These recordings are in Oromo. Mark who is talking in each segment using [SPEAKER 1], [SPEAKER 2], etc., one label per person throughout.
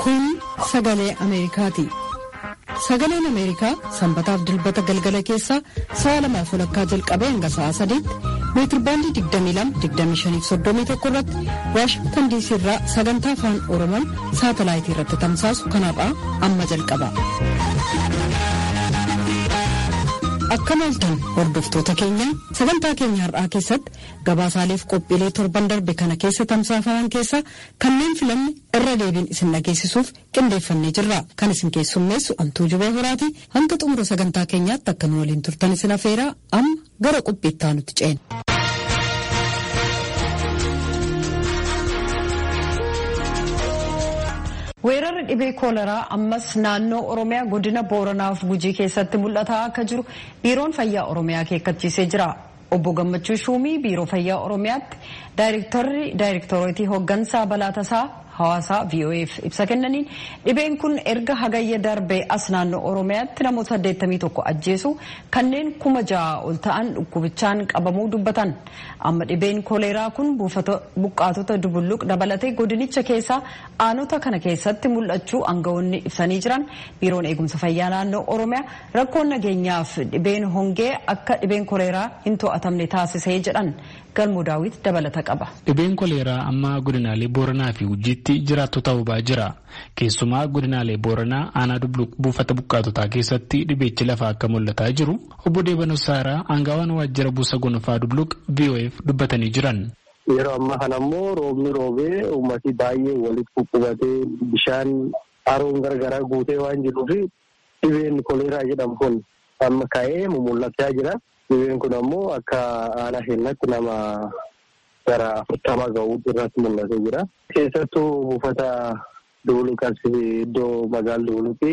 [SPEAKER 1] Kun sagalee Ameerikaati. Sagaleen Ameerikaa sanbataaf dilbata galgala keessaa sa'a lamaaf walakkaa jalqabee hanga sa'a sadiitti meetirbaandii 22-25-31 irratti waashingtan diisii irraa sagantaa afaan oromoon saatalaayitii irratti tamsaasu kanarraa amma jalqaba. Akka maaltan hordoftoota keenya sagantaa keenya har'aa keessatti gabaasaaleef qophiilee torban darbe kana keessa tamsaafaman keessaa kanneen filanne irra deebiin isin dhageessisuuf qindeeffannee jirra. Kan isin keessummeessu Antuu Jubee Horaati hanga xumura sagantaa keenyaatti akka nu waliin turtan isin afeeraa amma gara qophiittaa nuti ceena.
[SPEAKER 2] weerarri dhibee kooleraa ammas naannoo oromiyaa godina booranaaf gujii keessatti mul'ataa akka jiru biiroon fayyaa oromiyaa akeekkachiisee jira obbo gammachuu shuumii biiroo fayyaa oromiyaatti daayirektarri daayirektoroitii hooggansaa balaa tasaa hawaasaa voaf ibsa kennaniin dhibeen kun erga hagayya darbee as naannoo oromiyaatti namoota 81 ajjeesu kanneen kuma ja'a ol ta'an dhukkubichaan qabamuu dubbatan amma dhibeen kooleraa kun buqqaatota dubulluq dabalatee godinicha keessaa aanota kana keessatti mul'achuu aangawoonni ibsanii jiran biiroon eegumsa fayyaa naannoo oromiyaa rakkoon nageenyaaf dhibeen hongee akka dhibeen kooleraa hin to'atamne taasisee jedhan galmoo daawit dabalata qaba.
[SPEAKER 3] Dhibeen koleeraa amma godinaalee Booranaa fi Gujiitti jiraattota hubaa jira. Keessumaa godinaalee Booranaa aanaa dubluq buufata buqqaatotaa keessatti dhibeechi lafa akka mul'ataa jiru obbo Deebanoo Saaraa aangaawaan waajjira buusa gonfaa dubluq VOF dubbatanii jiran.
[SPEAKER 4] Yeroo ammaa kana immoo roobni roobee uummati baay'ee walitti quphubatee bishaan haroon gargaraa guutee waan jiruuf dhibeen koleeraa jedhamu kun amma ka'ee mul'achaa jira. Dhibeen kun ammoo akka aanaa keenyatti nama gara afurtama ga'uu irratti mul'atee jira. Keessattuu buufata Dubuluqas iddoo magaala Dubuluqii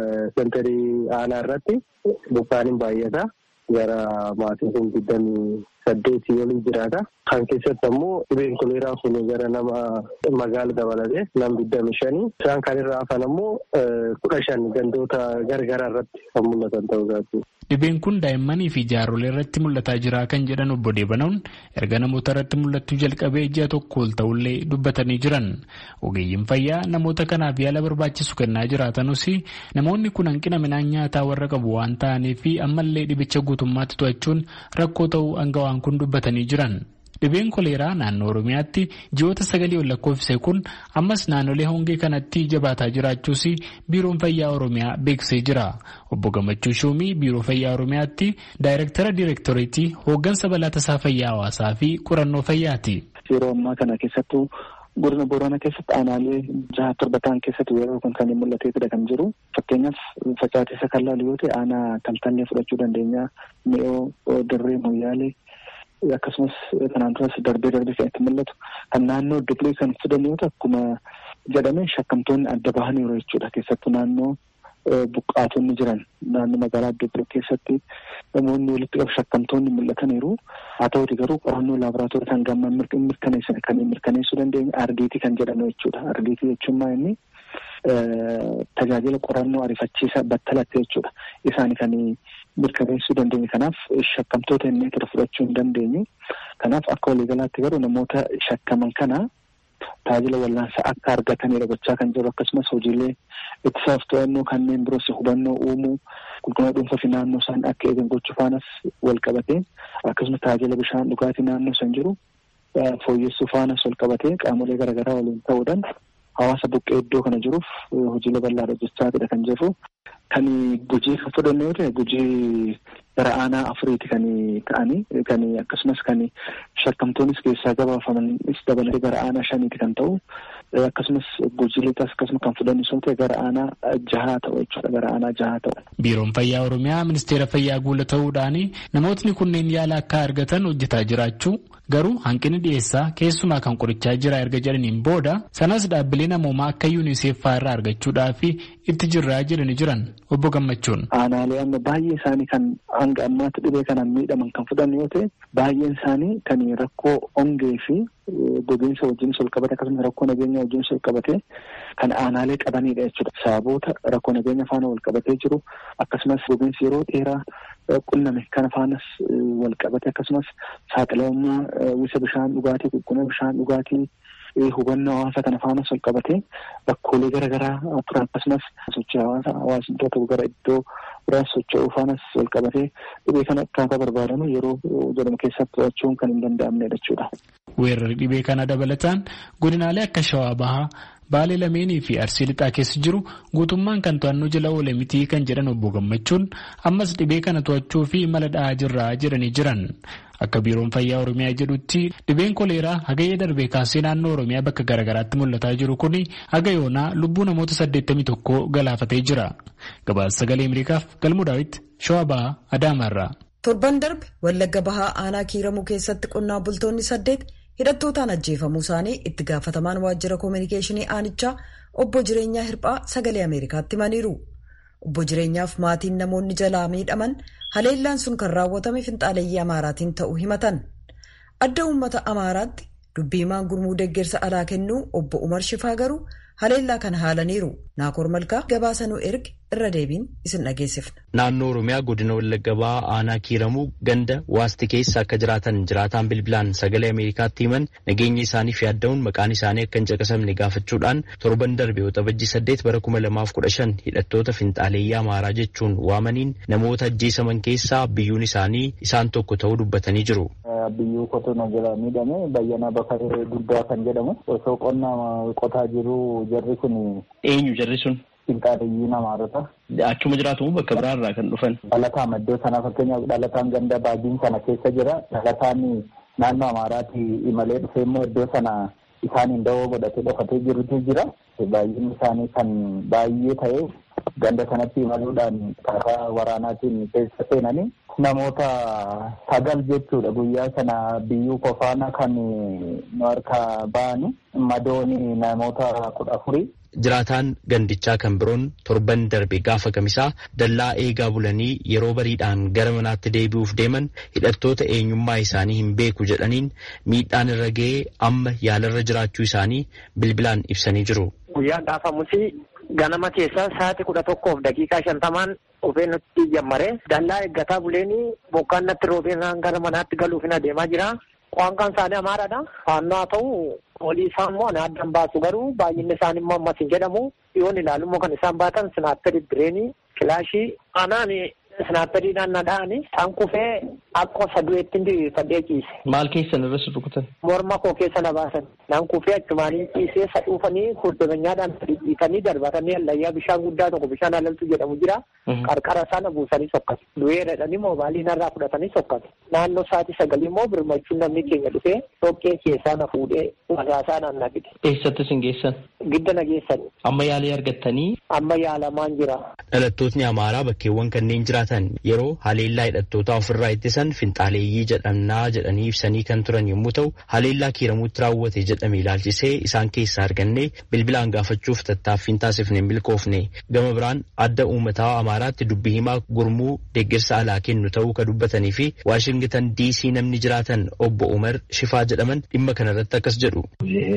[SPEAKER 4] sentarii aanaa irratti buqqaaniin baay'ata. Gara maatii kun digdamii saddeetii olii jiraata. Kan keessatti ammoo dhibeen koleeraa kun gara nama magaala dabalatee nama digdami shanii. Isaan kan irraa hafan ammoo kudha shan gandoota gargaraa irratti kan mul'atan ta'uu isaati.
[SPEAKER 3] Dhibeen kun daa'immanii fi jaarsolee irratti mul'ataa jira kan jedhan obbo Deebanoon erga namoota irratti mul'achuu jalqabee ji'a tokko ol ta'ullee dubbatanii jiran. Ogeeyyiin fayyaa namoota kanaaf yaala barbaachisu kennaa jiraatanus namoonni kun hanqina midhaan nyaataa warra qabu waan ta'aniif ammallee dhibicha guutummaatti to'achuun rakkoo ta'uu aangawaan kun dubbatanii jiran. Dhibeen koleeraa naannoo Oromiyaatti ji'oota sagalii ol lakkoofsise kun ammas naannolee hongee kanatti jabaataa jiraachuus biiroon fayyaa Oromiyaa beeksisee jira. Obbo Gammachuu Shuumii biiroo fayyaa Oromiyaatti daayirektara diirektoreetii hooggansa balaa tasaa fayyaa hawaasaa fi qorannoo fayyaati.
[SPEAKER 5] Yeroo ammaa kana keessattuu godina Booranaa keessatti aanaalee jaha torba ta'an keessatti weerarri kun kan mul'ateetudha kan jiru. Fakkeenyaaf facaateessa kan laalu yoo ta'e aanaa taltallee fudhachuu dandeenya. Mi'oo dirree moyyaalee. akkasumas kanaan duras darbee darbee kan itti mul'atu kan naannoo dublee kan fudhan yoo ta'u akkuma jedhame shakkamtoonni adda bahaniiru jechuudha keessattuu naannoo buqqaatonni jiran naannoo magaalaa dublee keessatti namoonni walitti qabu shakkamtoonni mul'ataniiru haa ta'uti garuu qorannoo laaboraatoorii kan gamma mirkaneessan kan mirkaneessuu dandeenye ardiitii kan jedhamu jechuudha ardiitii jechuun maa inni tajaajila qorannoo ariifachiisaa battalatti jechuudha isaan kan mirkaneessuu dandeenye kanaaf shakkamtoota inni tura fudhachuu hin dandeenyu kanaaf akka waliigalaatti garuu namoota shakkaman kana tajaajila wallaansaa akka argatanidha gochaa kan jiru akkasumas hojiilee ittisaaf to'annoo kanneen biroos hubannoo uumuu qulqullina dhuunfaa fi naannoo isaan akka eegan gochuu faanas wal qabatee akkasumas tajaajila bishaan dhugaatii naannoo san jiru fooyyessuu faanas wal qabatee qaamolee garaagaraa waliin ta'uudhaan hawaasa buqqee iddoo kana jiruuf hojiilee bal'aa hojjechaatidha kan jirru. Kan gujii kan fudhanne yoo ta'e gujii gara aanaa afuriiti kan ta'anii kan akkasumas kan shakkamtoonnis keessaa gabaafamanis dabalatee gara aanaa shaniiti kan ta'u akkasumas gujii lixas akkasuma kan fudhannis yoo ta'e gara aanaa jahaa ta'u jechuudha gara aanaa jahaa ta'u.
[SPEAKER 3] Biiroon Fayyaa Oromiyaa Ministeera Fayyaa guula ta'uudhaan namootni kunneen yaala akka argatan hojjetaa jiraachuu garuu hanqinni dhiyeessaa keessumaa kan qorichaa jira erga jedhaniin booda sanas dhaabbilee namoomaa akka yuuniseef fa'aa irraa argachuudhaaf itti jirraa jedhanii jiran obbo Gammachuun.
[SPEAKER 5] Aanaalee amma baay'ee isaanii kan hanga ammaatti dhibee kanaan miidhaman kan fudhan yoo ta'e baay'een isaanii kan rakkoo hongee fi gogiinsa wajjinis ol qabate akkasumas rakkoo nageenya wajjinis ol qabate kan aanaalee qabanidha jechuudha. Sababoota rakkoo nageenya faana wal qabatee jiru akkasumas gogiinsi yeroo dheeraa qunname kana faanas wal qabate akkasumas saaxilamummaa wisa bishaan dhugaatii qulqullina bishaan dhugaatii hubannoo hawaasa kana faanas wal qabatee rakkoolee garaagaraa turan akkasumas sochii hawaasa hawaasni iddoo tokko gara iddoo biraa socho'uu faanas wal qabatee dhibee kana akkaataa barbaadamu yeroo jedhamu keessatti to'achuun kan hin danda'amnedha jechuudha.
[SPEAKER 3] Weerarri dhibee kana dabalataan godinaalee akka Shawaa Bahaa Baalee lameenii fi Arsii lixaa keessa jiru guutummaan kan to'annoo jala oole mitii kan jedhan obbo Gammachuun ammas dhibee kana to'achuu fi mala dha'aa jirraa jedhanii jiran. Akka biiroon fayyaa Oromiyaa jedhutti dhibeen koleeraa hagayya darbee kaasee naannoo Oromiyaa bakka garaagaraatti mul'ataa jiru kun haga yoonaa lubbuu namoota 81 galaafatee jira. Gabaasa sagalee Ameerikaaf galmuu daawwitti Shawaa Bahaa Adaamaarraa.
[SPEAKER 2] Torban darbe Wallagga Bahaa aanaa kiiramuu keessatti qonnaa bultoonni saddeet hidhattootaan ajjeefamuu isaanii itti gaafatamaan waajjira koominikeeshinii aanichaa obbo Jireenyaa Hirphaa sagalee Ameerikaatti himaniiru. Obbo Jireenyaaf maatiin namoonni jalaa miidhaman haleellaan sun kan raawwatame finxaaleeyyii Amaaraatiin ta'uu himatan. Adda uummata Amaaraatti dubbiimaan gurmuu deeggarsa alaa kennuu obbo Umar Shifaa garuu haleellaa kana haalaniiru. Naakoor Malkaa gabaasanuu erge irra deebiin isin dhageessifna.
[SPEAKER 6] Naannoo Oromiyaa godina Wallagga Bahaa aanaa kiiramuu ganda waasti keessa akka jiraatan jiraataan bilbilaan sagalee Ameerikaatti himan nageenya isaaniif yaadda'uun maqaan isaanii akka hin caqasamne gaafachuudhaan torban darbe waxabajjii saddeet bara kuma lamaaf kudha shan hidhattoota finxaaleeyyii Amaaraa jechuun waamaniin namoota ajjeesaman keessaa biyyuun isaanii isaan tokko ta'uu dubbatanii jiru.
[SPEAKER 7] Biyyuu qotuna jala miidhame bayyana bakaree guddaa kan jedhamu osoo qonna qotaa jiru jarri kun.
[SPEAKER 6] Eenyu jarri sun?
[SPEAKER 7] Finxaaleeyyii Amaarota.
[SPEAKER 6] Achuma jiraatu bakka biraarraa kan dhufan.
[SPEAKER 7] Dhalataan iddoo sana fakkeenyaaf dhalataan ganda baajiin sana keessa jira. Dhalataan naannoo Amaaraatti imalee dhufee immoo iddoo sana isaaniin dawoo godhatee dhokatee jirutu jira. Baay'inni isaanii kan baay'ee ta'e ganda sanatti imaluudhaan karaa waraanaatiin keessa seenanii namoota sagal jechuudha guyyaa sana biyyuu kofaana kan nu harkaa ba'ani madooni namoota kudha afurii.
[SPEAKER 6] Jiraataan gandichaa kan biroon torban darbe gaafa kamisaa dallaa eegaa bulanii yeroo bariidhaan gara manaatti deebi'uuf deeman hidhattoota eenyummaa isaanii hin beeku jedhaniin miidhaan irra ga'ee amma yaalarra jiraachuu isaanii bilbilaan ibsanii jiru.
[SPEAKER 8] Guyyaa gaafamusi ganama keessaa sa'aatii kudha tokkoof daqiiqaa shantamaan dhufee nutti jammaree dallaa eeggataa buleenii bokkaan natti roobeen gara manaatti galuuf hin adeemaa jira. Qaamni isaanii amaaraadha. Faannoo haa ta'u olii isaa immoo ani addan baasu garuu baay'inni isaanii immoo ammas hin jedhamu. Yoon ilaalu immoo kan isaan baatan sinaapperii bireenii kilaashii anaan sinaapperiidhaan na dha'ani. Isaan kufee akka sadu'eetti diriirfadhee ciise.
[SPEAKER 6] Maal keessan irra rukutan?
[SPEAKER 8] Morma koo keessa na baasan. Naan kufee achumaanii ciisee sadhuufanii furdameenyaadhaan dhiitanii darbatanii allayyaa bishaan guddaa tokko bishaan alaltu jedhamu jira. Qarqara sana buusanii sokkatu. Du'ee dhadhanii moobaalii narraa fudhatanii sokkatu. Naannoo sa'aatii sagalii immoo birmachuun namni keenya dhufee dhoqqee keessaa na fuudhee wasaasaa naan na fide.
[SPEAKER 6] Eessatti sin geessan?
[SPEAKER 8] Gidda na geessan.
[SPEAKER 6] Amma yaalii argattanii?
[SPEAKER 8] Amma yaalamaan jira.
[SPEAKER 6] Dhalattootni Amaaraa bakkeewwan kanneen jiraatan yeroo haleellaa hidhattootaa ofirraa ittisan finxaaleeyyii jedhamnaa jedhanii ibsanii kan turan yommuu ta'u haleellaa kiiramuutti raawwate jedhame ilaalchisee isaan keessaa arganne bilbilaan gaafachuuf tattaaffiin taasifne hin milkoofne gama biraan adda uummataa Amaaraatti dubbii himaa gurmuu deeggarsa alaa kennu ta'uu ka dubbatanii fi Waashingitan diisii namni jiraatan obbo Umar Shifaa jedhaman dhimma kanarratti akkas jedhu.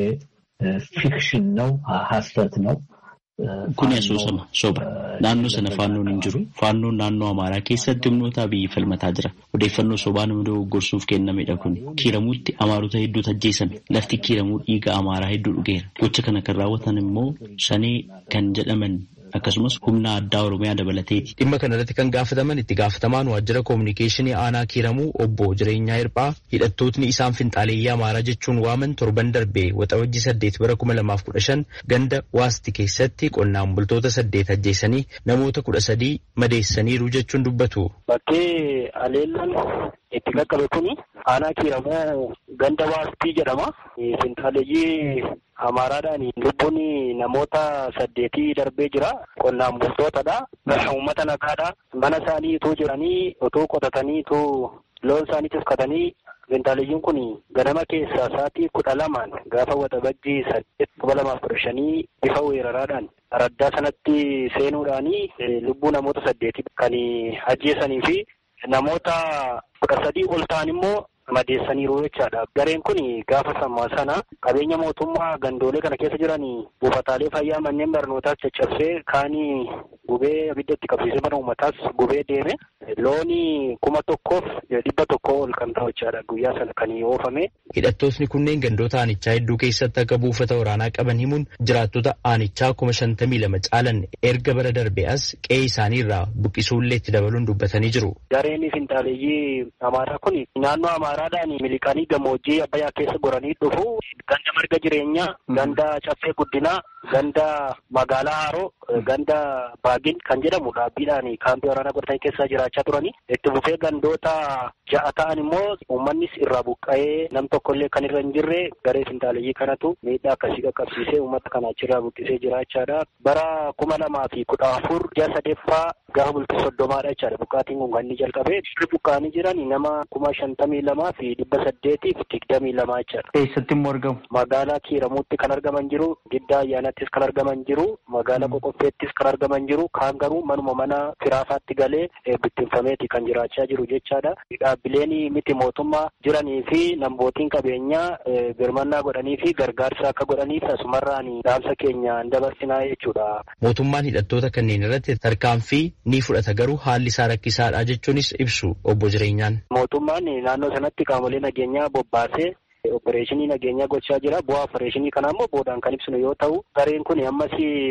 [SPEAKER 9] ፊክሽን ነው ሀሰት ነው
[SPEAKER 10] Kuni asoosama soba. Naannoo sana faannoon hin jiru. Faannoon naannoo Amaaraa keessatti humnoota biyyi falmataa jira. Odeeffannoo sobaa nama dogoggorsuuf kennamedha kun. Kiiramuutti Amaarota hedduutu ajjeesame. Lafti kiiramuu dhiiga Amaaraa hedduu dhugeera. Gocha kana kan raawwatan immoo shanee kan jedhaman akkasumas humna addaa Oromiyaa dabalateeti.
[SPEAKER 6] Dhimma kanarratti kan gaafataman itti gaafatamaan waajjira koominikeeshinii aanaa kiiramuu obbo Jireenyaa Hirphaa hidhattootni isaan finxaaleeyyii Amaaraa jechuun waaman torban darbee waxabajjii saddeet bara kuma lamaaf kudha shan ganda waasti keessatti qonnaan bultoota saddeet ajjeesanii namoota kudha sadii madeessaniiru jechuun dubbatu.
[SPEAKER 4] Bakkee aleellaan itti qaqqabe kuni aanaa kiiramuu ganda waastii jedhama. Finxaaleeyyii Amaaraadhaan lubbuun namoota saddeetii darbee jira. Qonnaan bultootadha. Uummata nagaadha. Mana isaanii itoo jiranii otoo qotatanii itoo loon isaanii tiksatanii finxaaleeyyiin kun ganama keessaa sa'aatii kudha lamaan gaafa waxabajjii saddeet kuma lamaaf kudha shanii bifa weeraraadhaan araddaa sanatti seenuudhaanii lubbuu namoota saddeetii kan ajjeesanii fi namoota kudha sadii ol ta'an immoo
[SPEAKER 8] madeessaniiru jechaadha. Gareen kun gaafa sammaa sana qabeenya mootummaa gandoolee kana keessa jiran buufataalee fayyaa manneen barnootaas caccabsee kaanii gubee abidda itti qabsiisee mana uummataas gubee deeme looni kuma tokkoof dhibba tokko ol kan ta'u jechaadha guyyaa sana kan oofame.
[SPEAKER 6] Hidhattootni kunneen gandoota aanichaa hedduu keessatti akka buufata waraanaa qaban himuun jiraattota aanichaa kuma shantamii lama caalan erga bara darbee as qe'ee isaanii irraa buqqisuullee itti dabaluun dubbatanii jiru.
[SPEAKER 8] Gareen finxaaleeyyii Amaaraa kun naannoo Amaaraadhaan miliqanii gammoojjii Abbayyaa keessa goranii dhufu ganda marga jireenyaa, ganda caffee guddinaa, ganda magaalaa Haroo, ganda Baagin kan jedhamu dhaabbiidhaan kaampii waraanaa godhatanii keessa jiraachaa turanii itti fufee gandoota ja'a ta'an immoo uummannis irraa buqqa'ee nam tokkollee kan irra hin jirre garee finxaaleeyyii kanatu miidhaa akkasii qaqqabsiisee uummata kana achirraa buqqisee jiraachaadha. Bara kuma lamaa fi kudha afur ji'a sadeeffaa gaafa bultii soddomaadha jechaadha buqqaatiin kun kan inni jalqabee buqqaanii jiran nama kuma shantamii lamaa fi dhibba saddeetiif digdamii lamaa jechaadha.
[SPEAKER 6] Eessatti immoo argamu?
[SPEAKER 8] Magaalaa Kiiramuutti kan argaman jiru, Giddaa Ayyaanattis kan argaman jiru, magaalaa Qoqqofeettis kan argaman jiru, kaan garuu manuma mana firaafaatti galee bittinfameeti kan jiraachaa jiru jechaadha. Dhaabbileen miti mootummaa jiranii fi nambootiin qabeenyaa birmannaa godhanii fi gargaarsa akka godhaniif asumarraan dhaamsa keenya hin dabarsinaa jechuudha.
[SPEAKER 6] Mootummaan hidhattoota kanneen irratti tarkaanfii ni fudhata garuu haalli isaa rakkisaadha jechuunis ibsu obbo Jireenyaan.
[SPEAKER 8] Mootummaan naannoo sanatti qaamolee nageenyaa bobbaasee opereeshinii nageenyaa gochaa jira. Bu'aa opereeshinii kana immoo boodaan kan ibsinu yoo ta'u, gareen kun ammas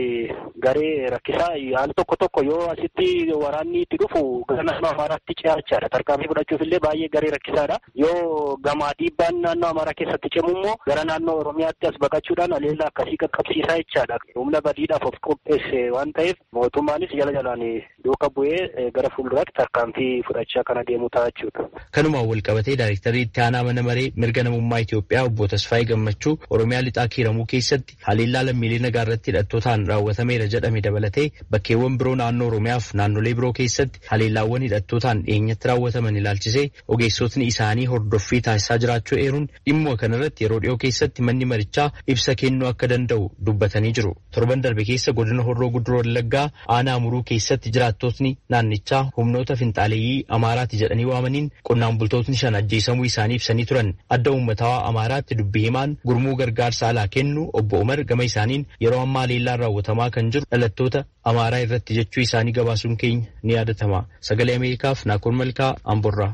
[SPEAKER 8] garee rakkisaa haala tokko tokko yoo asitti waraanni itti dhufu gara naannoo Amaaraatti ce'achaadha. Tarkaanfii fudhachuuf illee baay'ee garee rakkisaadha. Yoo gamaa dhiibbaan naannoo Amaaraa keessatti cimu immoo gara naannoo Oromiyaatti as baqachuudhaan aleellaa akkasii qaqqabsiisaa jechaadha. Humna badiidhaaf of qopheesse waan ta'eef mootummaanis jala jalaan duuka bu'ee gara fuulduraatti tarkaanfii fudhachaa kana deemu ta'a jechuudha.
[SPEAKER 6] Kanumaan wal qabatee daayirektarii itti aanaa mana maree mirga namummaa Itoophiyaa obbo Tasfaayee Gammachuu Oromiyaa lixaa kiiramuu keessatti haleellaa lammiilee nagaa irratti hidhattootaan raawwatameera jedhame dabalatee bakkeewwan biroo naannoo Oromiyaaf naannolee biroo keessatti haleellaawwan hidhattootaan dhiyeenyatti raawwataman ilaalchisee ogeessotni isaanii hordoffii taasisaa jiraachuu eeruun dhimma kanarratti yeroo dhiyoo keessatti manni marichaa ibsa kennuu akka danda'u dubbatanii jiru. Torban darbe keessa godina Horroo Guduroo Wallaggaa aanaa muruu keessatti jiraattotni naannichaa humnoota finxaaleeyyii Amaaraati jedhanii waamaniin qonnaan bultootni shan ajjeesamuu isaanii ibsanii turan adda uummataa Amaaraatti dubbii himaan gurmuu gargaarsa alaa kennu obbo Umar gama isaaniin yeroo ammaa haleellaan raawwatamaa kan jiru dhalattoota Amaaraa irratti jechuu isaanii gabaasuun keenya ni yaadatama. Sagalee Ameerikaaf Naakoon Malkaa Amborraa.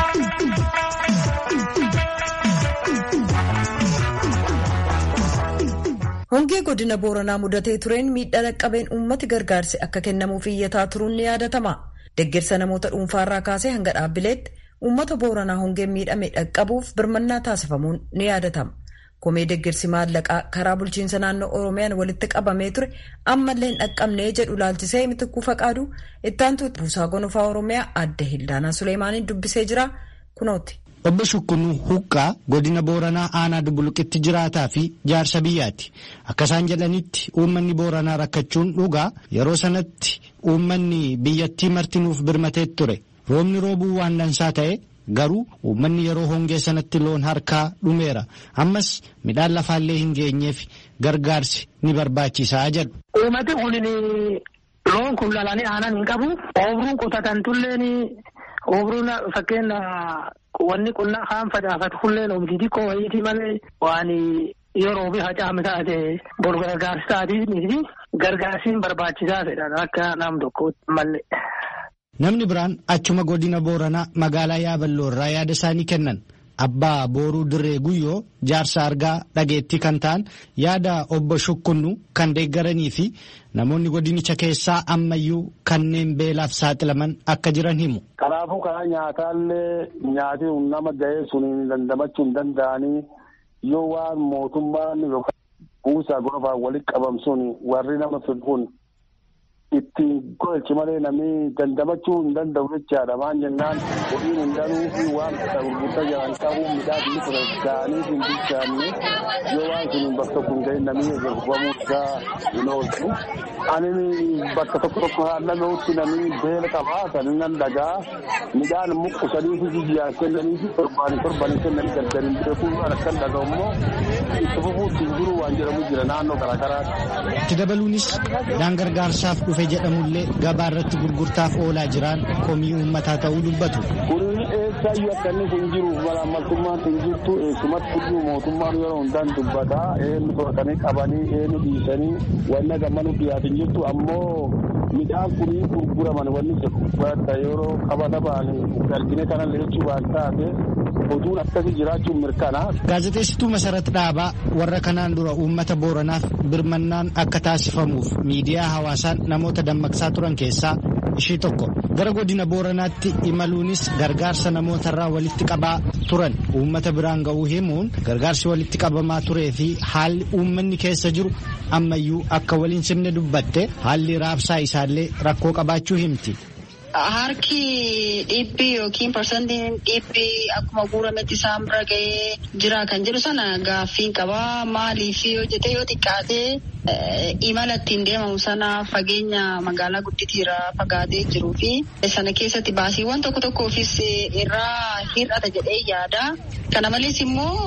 [SPEAKER 2] Hongee godina Booranaa mudatee tureen miidhaa dhaqqabeen uummati gargaarsi akka kennamuuf iyyataa turuun ni yaadatama. Deeggarsa namoota dhuunfaarraa kaasee hanga dhaabbileetti uummata Booranaa hongeen miidhame dhaqqabuuf birmannaa taasifamuun ni yaadatama. Komee deeggarsi maallaqaa karaa bulchiinsa naannoo Oromiyaan walitti qabamee ture ammallee hin dhaqqabnee jedhu laalchisee mitikkuu faqaadu ittaantu buusaa gonofaa Oromiyaa adda Hildaanaa Suleemaaniin dubbisee jira kunooti.
[SPEAKER 11] Obbo Shukkunuu Huqqaa godina Booranaa aanaa Dubuluqitti jiraataa fi jaarsa biyyaati. Akka isaan jedhanitti uummanni Booranaa rakkachuun dhugaa yeroo sanatti uummanni biyyattii martinuuf birmatee ture. Roobni roobuu waan dansaa ta'e garuu uummanni yeroo hongee sanatti loon harkaa dhumeera. Ammas midhaan lafaallee hin geenyeef gargaarsi ni barbaachisaa jedhu.
[SPEAKER 12] Uummati kun loon kun lalanii aanan hin qabu. Oomiruun qotatan tulleen oomiruun fakkeenya wanni qonnaa kaan facaafatu kulleen oomishii xiqqoo wayiitii malee waan yeroo fi hacaame taate bor gargaarsi taatiif gargaarsiin barbaachisaa fedhan akka nam tokkootti malee.
[SPEAKER 11] Namni biraan achuma godina Booranaa magaalaa Yaaballoo irraa yaada isaanii kennan. Abbaa Booruu Dirree Guyyoo jaarsa argaa dhageettii kan ta'an yaada obbo Shukkunnu kan deeggaranii fi namoonni godinicha keessaa ammayyuu kanneen beelaaf saaxilaman akka jiran himu.
[SPEAKER 13] Kanaafuu karaa nyaataallee nyaati nama ga'ee sun dandamachuu hin danda'anii yoo waan mootummaan yookaan buusaa gonofaan walitti qabamsuun warri nama kun ittiin golchi malee namni dandamachuu hin danda'u jechaadha. Maan jennaan horiin hin danuu fi waan gurgurtaa jiran ta'uu midhaan inni ture ga'anii hin bilchaanne yoo waan sun bakka tokko hin ga'in namni gurguramuu isaa hin oolchu. Ani bakka tokko tokko haala ga'utti namni beela qabaa kan nan dhagaa midhaan muqqusanii fi jiyyaan kennanii fi torbaanii torbaanii kennanii gargariin beekuu akkan dhaga'u immoo itti fufuutti hin jiru waan jedhamu jira naannoo garaagaraatti.
[SPEAKER 11] Itti dabaluunis midhaan gargaarsaaf dhufe jedhamullee gabaa irratti gurgurtaaf oolaa jiran komii uummataa ta'uu dubbatu.
[SPEAKER 13] Kun eessa eessaayyuu akka inni kun jiru malaamaltummaan kun jirtu eessumatti iyyuu mootummaan yeroo hundaan dubbataa eenyu fudhatanii qabanii eenyu dhiisanii wanna gammanu dhiyaatin jirtu ammoo midhaan kunii gurguraman wanni jedhu yeroo qabata ba'anii galbine kana lechuu waan taate oduun akkasii jiraachuun mirkanaa.
[SPEAKER 11] Gaazexeessituu Masarat Dhaabaa warra kanaan dura uummata Booranaaf birmannaan akka taasifamuuf miidiyaa hawaasaan namoota dammaqsaa turan keessaa ishii tokko gara godina booranaatti imaluunis gargaarsa namootarraa walitti qabaa turan uummata biraan ga'uu himuun gargaarsi walitti qabamaa turee fi haalli uummanni keessa jiru ammayyuu akka waliin simne dubbatte haalli raabsaa isaallee rakkoo qabaachuu himti.
[SPEAKER 14] Harki dhibbi yookiin parsantiin dhibbi akkuma guurametti isaan bira ga'ee jira kan jedhu sana gaaffiin qabaa maaliif yoo jette yoo xiqqaatee imala ittiin deemamu sana fageenya magaalaa gudditiirra fagaatee jiruu fi sana keessatti baasiiwwan tokko tokkoofis irraa hir'ata jedhee yaada. Kana malees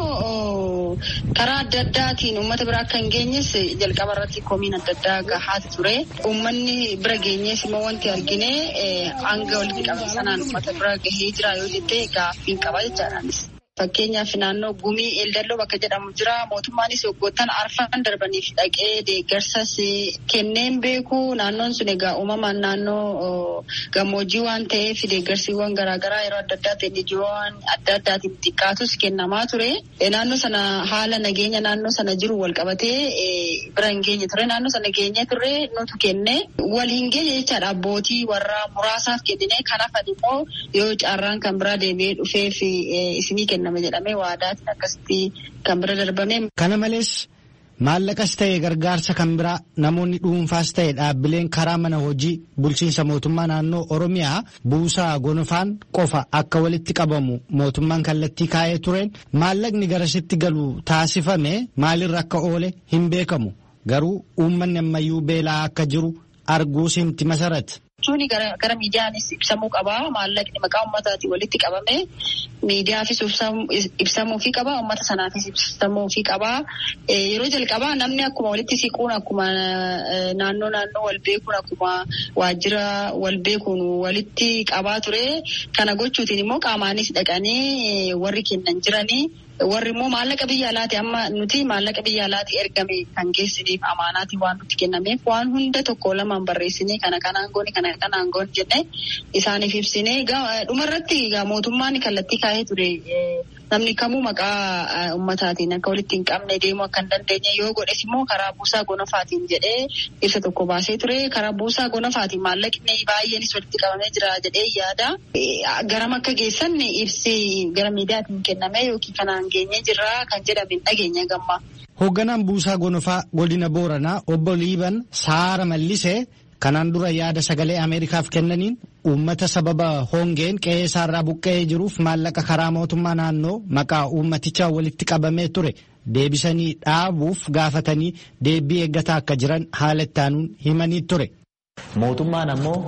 [SPEAKER 14] immoo karaa adda addaatiin uummata bira akka hin geenyes jalqaba irratti komiin adda addaa gahaati ture. Uummanni bira geenyees immoo wanti argine hanga walitti qabame sanaan uummata bira gahee jira yoo jette gaaffiin qaba jechaadhaanis. Fakkeenyaaf naannoo gumii eeldalloo bakka jedhamu jira. Mootummaanis waggoottan arfan darbaniif dhaqee deeggarsas kenneen beeku. Naannoon sun egaa uumamaan naannoo gammoojjii waan ta'eef deeggarsiiwwan garaagaraa yeroo adda addaatiin ijoowwan adda addaatiin xiqqaatus kennamaa ture. Naannoo sana haala nageenya naannoo sana jiru wal qabatee bira hin geenye ture. Naannoo sana geenye ture nutu kenne. Wal hin geenye jechaadha abbootii warra muraasaaf kennine. Kanaaf immoo yoo carraan kan biraa deebi'ee dhufeef isinii kenna. jedhamee waadaatiin akkasitti kan bira darbame.
[SPEAKER 11] Kana malees maallaqas ta'e gargaarsa kan biraa namoonni dhuunfaas ta'e dhaabbileen karaa mana hojii bulchiinsa mootummaa naannoo Oromiyaa buusaa gonofaan qofa akka walitti qabamu mootummaan kallattii kaa'ee tureen maallaqni garasitti galu taasifame maalirra akka oole hin beekamu garuu uummanni ammayyuu beelaa akka jiru arguus himti masarat.
[SPEAKER 14] jechuun gara miidiyaanis ibsamuu qaba. Maallaqni maqaa ummataatiin walitti qabame miidiyaafis ibsamuufii qaba. Ummata sanaafis ibsamuufii qaba. Yeroo jalqabaa namni akkuma walitti siquun akkuma naannoo naannoo wal beekuun akkuma waajjira wal beekuun walitti qabaa ture. Kana gochuutiin immoo qaamaanis dhaqanii warri kennan jiranii. warri immoo maallaqa biyya alaati amma nuti maallaqa biyya alaati ergame kan geessiniif amaanaati waan nutti kennameef waan hunda tokko lamaan barreessinee kana kanaan goone kana kanaan goone jennee isaaniif ibsinee dhumarratti mootummaan kallattii kaa'ee ture namni kamuu maqaa ummataatiin akka walitti hin qabne deemuu akka hin dandeenye yoo godhes immoo karaa buusaa gonofaatiin jedhee ibsa tokko baasee ture karaa buusaa gonofaatiin maallaqni baay'eenis walitti qabamee jira jedhee yaada garam akka geessan ibsi gara miidiyaatiin kenname yookiin kanaan geenye jirra kan jedhame dhageenya gamma.
[SPEAKER 11] Hoogganaan buusaa gonofaa godina Booranaa obbo Liiban Saara Mallisee kanaan dura yaada sagalee Ameerikaaf kennaniin uummata sababa hongeen qe'ee isaarraa buqqa'ee jiruuf maallaqa karaa mootummaa naannoo maqaa uummatichaa walitti qabamee ture deebisanii dhaabuuf gaafatanii deebii eeggataa akka jiran haala ittaanuun himanii ture.
[SPEAKER 15] Mootummaan ammoo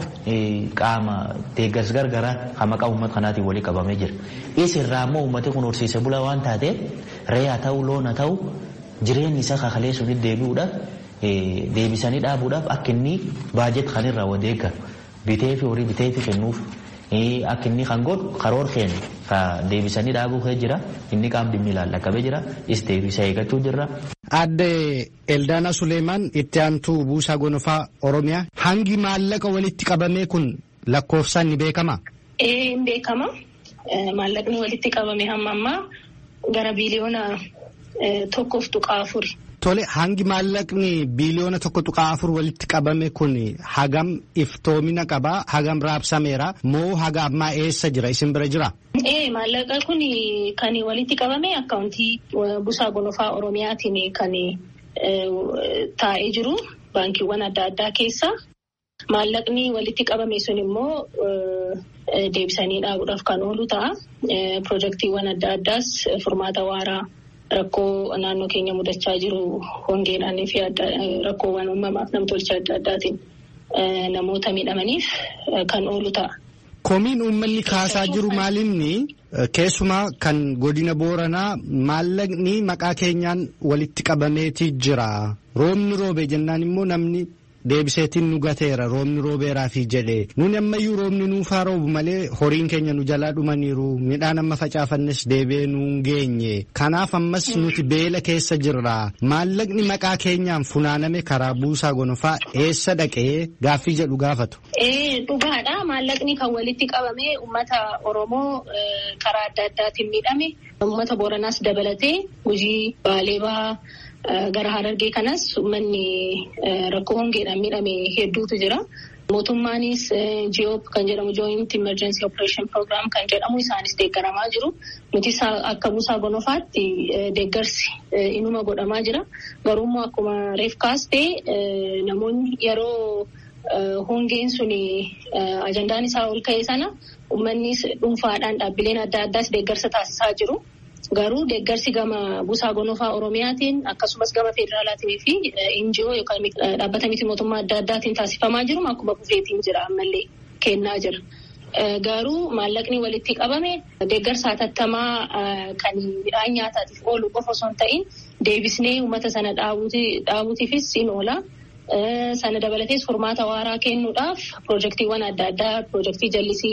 [SPEAKER 15] qaama deeggarsa gargaraa kan maqaa uummata kanaatiin walii qabamee jira. Isirraa ammoo uummati kun horsiise bulaa waan taateef re'aa ta'uu loon haa ta'u jireenyi isaa kakalee sunitti deebi'uudhaaf deebisanii dhaabuudhaaf akka inni baajet kan irraa wadeeggaru bitee fi horii bitee fi kennuuf akka inni kan godhu karoor keenya ka deebisanii dhaabuu kee jira inni qaam dhimmi ilaallaqabee jira is deebisa eeggachuu jirra.
[SPEAKER 11] Adde Eldaana Suleemaan itti aantuu buusaa gonofaa Oromiyaa hangi maallaqa walitti qabamee kun lakkoofsaan ni beekama?
[SPEAKER 16] Ee hin beekama. Maallaqni walitti qabame hamma ammaa gara biiliyoona tokkoof tuqaa afuri.
[SPEAKER 11] Tole hangi maallaqni biiliyoona tokko tuqaa afur walitti qabame kun hagam iftoomina qabaa hagam raabsameera moo haga ammaa eessa jira isin bira jira?
[SPEAKER 16] Ee maallaqa kun kan walitti qabame akkaawuntii buusaa gonofaa Oromiyaatiin kan taa'ee jiru baankiiwwan adda addaa keessa. Maallaqni walitti qabame sun immoo deebisanii dhaabuudhaaf kan oolu ta'a. Pirojektiiwwan adda addaas furmaata waaraa. Rakkoo naannoo keenya mudachaa jiru hongeedhaanii fi rakkoowwan uumamaaf namtolchee adda addaatiin namoota miidhamaniif kan oolu ta'a.
[SPEAKER 11] Komiin uummanni kaasaa jiru maalinni keessumaa kan godina booranaa maallaqni maqaa keenyaan walitti qabameeti jira. Roobni roobe jennaan immoo namni deebiseetiin nu gateera roobni roobeeraafi jedhee nuni ammayyuu roobni nuufaa roobu malee horiin keenya nu jalaa dhumaniiru midhaan amma facaafannes deebi'ee nuun geenye kanaaf ammas nuti beela keessa jirra maallaqni maqaa keenyaan funaaname karaa buusaa gonofaa eessa dhaqee gaaffii jedhu gaafatu.
[SPEAKER 16] Dhugaadha maallaqni kan walitti qabame uummata Oromoo karaa adda addaatiin miidhame uummata Booranaas dabalatee hojii baalee bahaa. Gara Harargee kanas uummanni rakkoo hongeedhaan miidhame hedduutu jira. Mootummaanis GOP kan jedhamu Joint Emergency Operation Program kan jedhamu isaanis deeggaramaa jiru. Nuti akka buusaa gonofaatti deeggarsi inuma godhamaa jira. Garuummoo akkuma reef kaastee namoonni yeroo hongeen suni ajandaan isaa ol ka'e sana uummannis dhuunfaadhaan dhaabbileen adda addaas deeggarsa taasisaa jiru. Garuu deeggarsi gama buusaa gonofaa Oromiyaatiin akkasumas gama federaalaatiin fi NGO yookaan dhaabbata miti mootummaa adda addaatiin taasifamaa jiru akkuma kufeetiin jira ammallee kennaa jira. Garuu maallaqni walitti qabame deeggarsa hatattamaa kan midhaan nyaataatiif oolu qofa osoo hin ta'in deebisnee uummata sana dhaabuutiifis in oola. Sana dabalatees furmaata waaraa kennuudhaaf piroojektiiwwan adda addaa piroojektii jallisii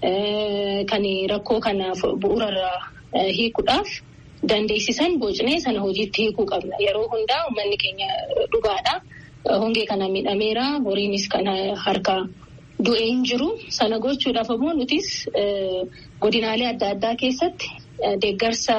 [SPEAKER 16] kan rakkoo kana bu'uurarraa hiikuudhaaf dandeessisan bocnee sana hojiitti hiikuu qabna. Yeroo hundaa uummanni keenya dhugaadha. Hongee kana miidhameera. Horiinis kana harka du'ee hin jiru. Sana gochuudhaaf ammoo nutis godinaalee adda addaa keessatti deeggarsa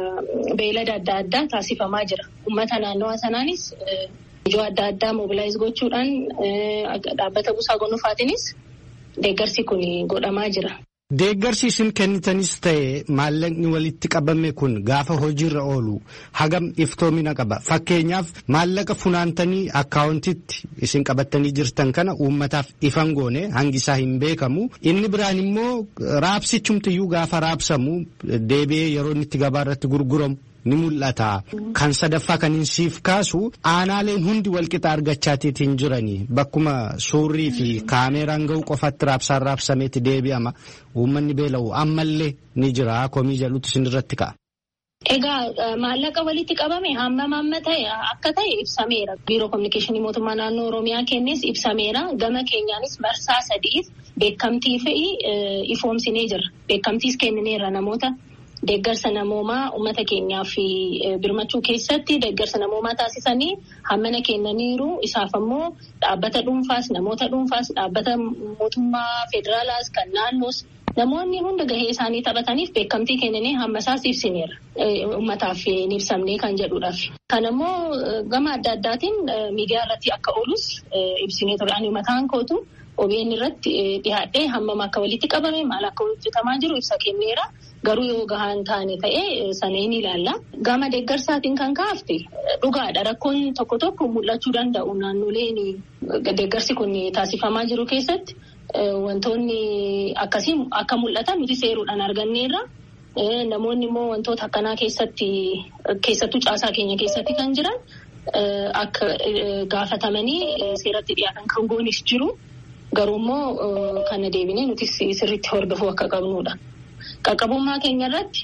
[SPEAKER 16] beelada adda addaa taasifamaa jira. Uummata naannawaa sanaanis ijoo adda addaa mobilaayiz gochuudhaan dhaabbata buusaa gonofaatiinis deeggarsi kun godhamaa jira.
[SPEAKER 11] Deeggarsi isin kennitanis ta'e maallaqni walitti qabame kun gaafa hojiirra oolu hagam iftoomina qaba. Fakkeenyaaf maallaqa funaantanii akkaawuntitti isin qabattanii jirtan kana uummataaf ifan goone hangi isaa hin beekamu. Inni biraan immoo raabsichumtiyyuu gaafa raabsamu deebi'ee yeroo inni itti gabaa irratti gurguramu. ni mul'ata. Kan sadaffaa kan hin siif kaasu aanaaleen hundi walqixa argachaatiitiin jiranii bakkuma suurrii fi kaameeraan ga'u qofatti raabsaan raabsameeti deebi'ama. Uummanni beela'u ammallee ni jira komii jedhutu isin irratti ka'a.
[SPEAKER 16] Egaa maallaqa walitti qabame hammam amma ta'e akka ta'e ibsameera. Biiroo Kominikeeshinii Mootummaa Naannoo Oromiyaa kennes ibsameera. Gama keenyaanis marsaa sadiif beekamtii fi ifoomsinee jira. Beekamtiis kennineerra namoota. Deeggarsa namoomaa uummata keenyaa fi birmachuu keessatti deeggarsa namoomaa taasisanii hammana kennaniiru. Isaaf ammoo dhaabbata dhuunfaas namoota dhuunfaas dhaabbata mootummaa federaalaas kan naannoos namoonni hunda gahee isaanii taphataniif beekamtii kennanii hammasaas ibsineera. Uummataaf hin ibsamne kan jedhuudhaaf. Kan ammoo gama adda addaatiin miidiyaa irratti akka oolus ibsinee ture. Ani mataan kootu OBN irratti dhiyaadhee hammam akka walitti qabame maal akka hojjetamaa jiru ibsa kenneera. Garuu yoo gahaan taane ta'ee sana hin ilaalla. Gama deeggarsaatiin kan kaafte dhugaadha. Rakkoon tokko tokko mul'achuu danda'u naannoleen deeggarsi kun taasifamaa jiru keessatti wantoonni akkasii akka mul'atan nuti seeruudhaan arganneerra. Namoonni immoo wantoota akkanaa keessatti keessattuu caasaa keenya keessatti kan jiran akka gaafatamanii seeratti dhiyaatan kan goonis jiru. Garuu immoo kana deebinee nuti sirriitti hordofuu akka qabnudha. Qaqqabummaa keenya irratti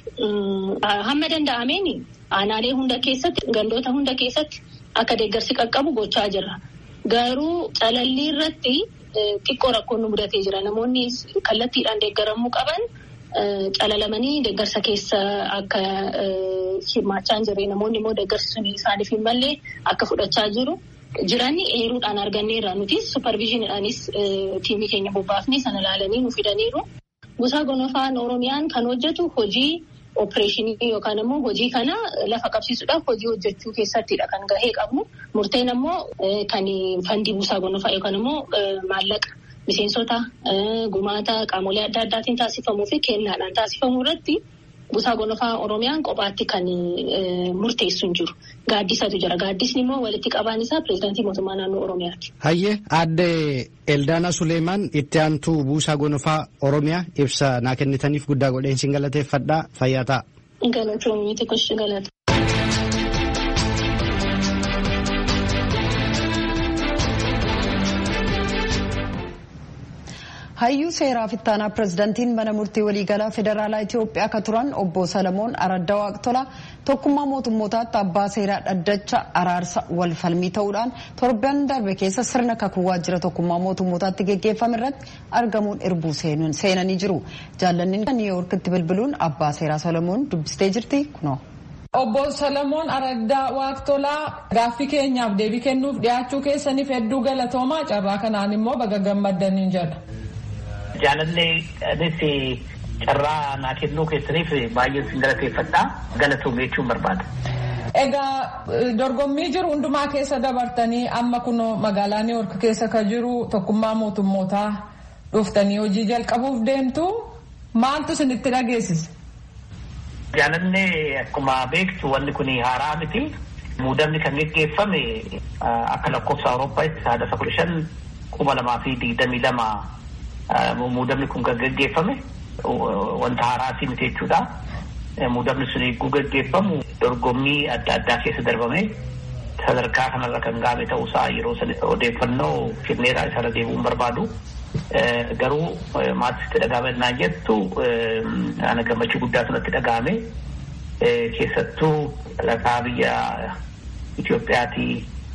[SPEAKER 16] hamma danda'ameen aanaalee hunda keessatti gandoota hunda keessatti akka deeggarsi qaqqabu gochaa jirra. Garuu calallii irratti xiqqoo rakkoon nu mudatee jira. Namoonni kallattiidhaan deeggaramuu qaban calalamanii deeggarsa keessa akka hirmaachaa hin jirre namoonni immoo deeggarsi sun isaaniif hin malle akka fudhachaa jiru. Jiranni eeruudhaan arganneerra nuti supervizhiiniidhaanis tiimii keenya bobbaafnee sana ilaalanii nu fidaniiru. Buusaa gonofaan Oromiyaan kan hojjetu hojii opereeshinii yookaan immoo hojii kana lafa qabsiisuudhaaf hojii hojjechuu keessattidha kan gahee qabnu. Murteen immoo kan fandii buusaa gonofaa yookaan immoo maallaqa miseensota gumaata qaamolee adda addaatiin taasifamuu fi kennaadhaan taasifamuu irratti buusaa gonofaa Oromiyaan kophaatti kan murteessu hin jiru. Gaaddisatu jira. Gaaddisni immoo walitti qabaan isaa pireezidaantii mootummaa naannoo Oromiyaati.
[SPEAKER 11] Hayyee aadde Eldaana Suleemaan itti aantuu buusaa gonofaa Oromiyaa ibsa naa kennitaniif guddaa godheen sin galateeffadhaa fayyaa ta'a.
[SPEAKER 16] Galatoomii xiqqooshi galata.
[SPEAKER 2] hayyuu seeraa fittaanaa pirezidantiin mana murtii waliigalaa federaalaa itiyoophiyaa akka turan obbo salamoon aradda waaqtola tokkummaa mootummootaatti abbaa seeraa dhaddacha araarsa wal falmii ta'uudhaan torban darbe keessa sirna kakuu waajjira tokkummaa mootummootaatti geggeeffame irratti argamuun irbuu seenanii jiru. Jaallanni niiwuyoorkitti bilbiluun abbaa seeraa Solomoon dubbistee jirti kunoo.
[SPEAKER 17] Obbo Solomoon Aragdaa Waaqtolaa gaaffii keenyaaf deebii kennuuf dhiyaachuu keessaniif hedduu galatoomaa carraa kanaan immoo baga gammaddaniin jedha.
[SPEAKER 18] Jaalallee carraa naa kennuu keessaniif baay'ee sin galateeffadha galatoomee jechuun barbaada.
[SPEAKER 17] Egaa dorgommii jiru hundumaa keessa dabartanii amma kun magaalaa Niiwoork keessa kan jiru tokkummaa mootummootaa dhuftanii hojii jalqabuuf deemtu maaltu isinitti dhageessise?
[SPEAKER 18] Jaalallee akkuma beektu wanni kun haaraa miti. Muudamni kan geggeeffame akka lakkoofsa Awurooppaatti saadaasa kudha shan kuma lamaa fi digdamii lama muudamni kun kan geggeeffame. wanta haaraa miti jechuudha. Muudamni sun eeguu gaggeeffamu dorgommii adda addaa keessa darbame sadarkaa kanarra kan gaame ta'uusaa yeroo odeeffannoo kenneedhaa isarra deebi'uun barbaadu. Garuu maatiitti dhagaamannaa jettu ana gammachuu guddaatu natti dhagaame. Keessattuu dhalataa biyya Itoophiyaatii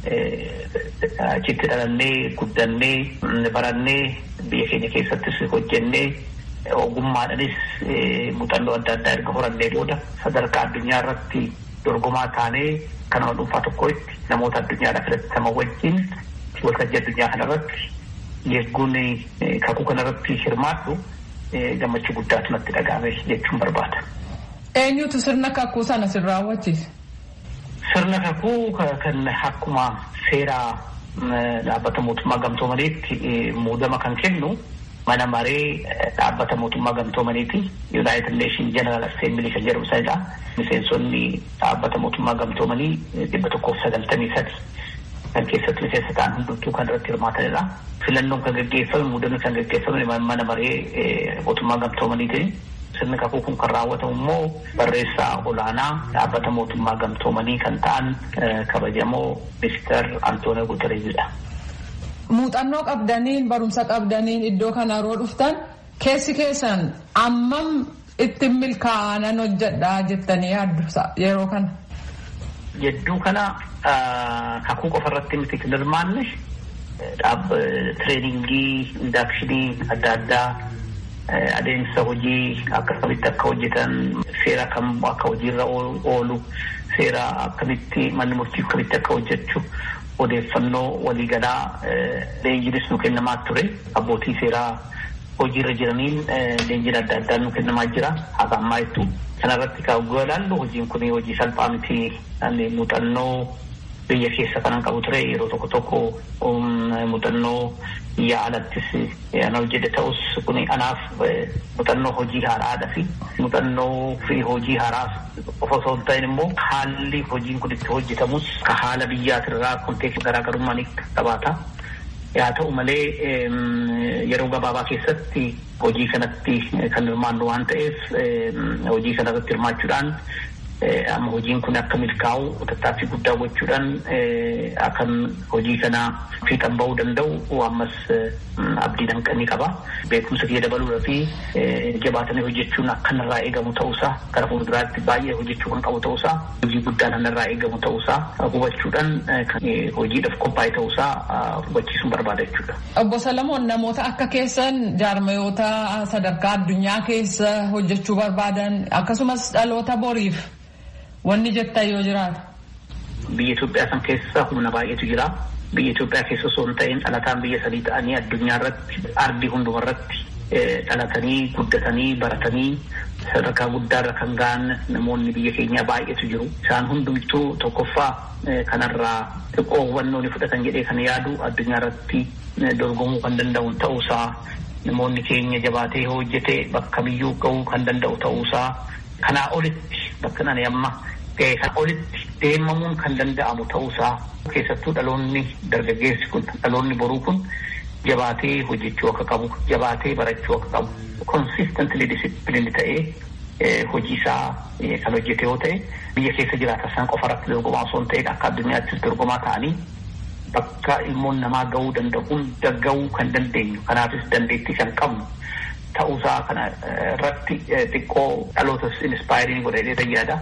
[SPEAKER 18] achitti dhalannee guddannee barannee biyya keenya keessattis hojjennee ogummaadhanis muuxannoo adda addaa erga horannee booda sadarkaa addunyaa irratti dorgomaa taanee kan nama dhuunfaa tokkotti namoota addunyaadhaa filataman wajjin waltajjii addunyaa kanarratti yeegguun kakuu kanarratti hirmaadhu gammachuu guddaatu natti dhagaame jechuun barbaada.
[SPEAKER 17] Eenyutu sirna kakuu sana sin raawwachiise?
[SPEAKER 18] Sirna kakuu kan akkuma seeraa dhaabbata mootummaa gamtoomaniitti muudama kan kennu mana maree dhaabbata mootummaa gamtoomaniiti yuunaayitid neeshin jeneraal asseembilii kan jedhamu sanadha. Miseensonni dhaabbata mootummaa gamtoomanii dhibba tokkoof sagaltamii sadi kan keessatti miseensa ta'an hundumtuu kan irratti hirmaatanidha. Filannoon kan gaggeeffame muudamni kan gaggeeffame mana maree mootummaa gamtoomaniiti. Sirni kakuu kun kan raawwatamu immoo barreessaa olaanaa dhaabbata mootummaa gamtoomanii kan ta'an kabajamoo Mister Antoonio Guterreesidha.
[SPEAKER 17] Muuxannoo qabdaniin barumsa qabdaniin iddoo kana yeroo dhuftan keessi keessan ammam itti milkaa'anan hojjedhaa jettanii yaaddu yeroo kana.
[SPEAKER 18] Jedduu kana kakuu qofa irratti miti kan hirmaanne tireeningii indaakshinii adda addaa adeemsa hojii akkamitti akka hojjetan seera kam akka hojiirra oolu seera akkamitti manni murtii akkamitti akka hojjechu odeeffannoo waliigalaa leenjiinis nu kennamaa ture abbootii seeraa hojiirra jiraniin leenjiin adda addaa nu kennamaa jira haga ammaa jettu kanarratti kan ilaallu hojiin kun hojii salphaa miti muuxannoo biyya keessa kanan qabu ture yeroo tokko tokko muuxannoo biyya alattis ana hojjete ta'us kun anaaf muuxannoo hojii haaraadha fi muuxannoo fi hojii haaraas qofa osoo hin ta'in immoo haalli hojiin kun itti hojjetamus ka haala biyyaatirraa konteekstii garaagarummaa ni qabaata. Haa ta'u malee yeroo gabaabaa keessatti hojii kanatti kan hirmaannu waan ta'eef hojii kanarratti hirmaachuudhaan amma hojiin kun akka milkaa'u tattaaffii guddaa gochuudhaan akkan hojii kana fiixan ba'uu danda'u ammas abdii danqanii qaba. Beekumsa kiyya dabaluudha fi jabaatanii hojjechuun akka narraa eegamu ta'uusaa gara fuulduraatti baay'ee hojjechuu kan qabu ta'uusaa hojii guddaan narraa eegamu ta'uusaa hubachuudhaan hojiidhaaf qophaa'e ta'uusaa hubachiisuun barbaada jechuudha.
[SPEAKER 17] Obbo Salamoon namoota akka keessan jaarmayoota sadarkaa addunyaa keessa hojjechuu barbaadan akkasumas dhaloota boriif wanni jettan yoo jiraata.
[SPEAKER 18] Biyya Itoophiyaa san keessa humna baay'eetu jira. Biyya Itoophiyaa keessa osoo hin ta'in dhalataan biyya sanii ta'anii addunyaa irratti ardii hunduma irratti dhalatanii guddatanii baratanii sadarkaa guddaarra kan ga'an namoonni biyya keenyaa baay'eetu jiru. Isaan hundumtuu tokkoffaa kanarraa xiqqoo hubannoo ni fudhatan jedhee kan yaadu addunyaa irratti dorgomuu kan danda'u ta'uusaa namoonni keenya jabaatee hojjetee bakka biyyuu ga'uu kan danda'u ta'uusaa kanaa olitti bakka nani amma kan olitti deemamuun kan danda'amu ta'uusaa keessattuu dhaloonni dargaggeessi kun dhaloonni boruu kun jabaatee hojjechuu akka qabu jabaatee barachuu akka qabu konsistantli disipiliini ta'ee hojii isaa kan hojjete yoo ta'e biyya keessa jiraatan san qofa irratti dorgomaa osoo hin ta'in akka addunyaattis dorgomaa ta'anii bakka ilmoon namaa ga'uu danda'uun gagga'uu kan dandeenyu kanaafis dandeettii kan qabnu ta'uusaa kana irratti xiqqoo dhalootas inspaayirii godhee yaada.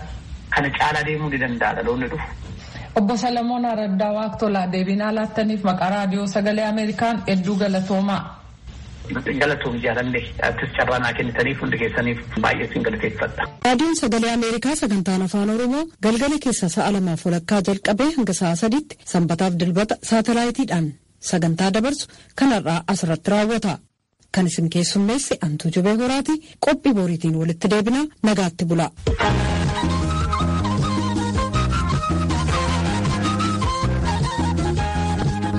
[SPEAKER 18] kana caalaa deemuu ni danda'a dhaloonni dhufu.
[SPEAKER 17] Obbo Salamoon Araddaa Waaqtolaa deebinaa laattaniif maqaa raadiyoo sagalee Ameerikaan hedduu galatoomaa.
[SPEAKER 18] Galatoom jaalallee artist carraa naa kennitaniif hundi keessaniif baay'ee sin galateeffadha.
[SPEAKER 1] Raadiyoon sagalee Ameerikaa sagantaan afaan Oromoo galgala keessa sa'a lamaaf walakkaa jalqabee hanga sa'a sadiitti sanbataaf dilbata saatalaayitiidhaan sagantaa dabarsu kanarraa asirratti raawwata. Kan isin keessummeesse Antuu Jubee Horaati qophii boriitiin walitti deebinaa nagaatti bula.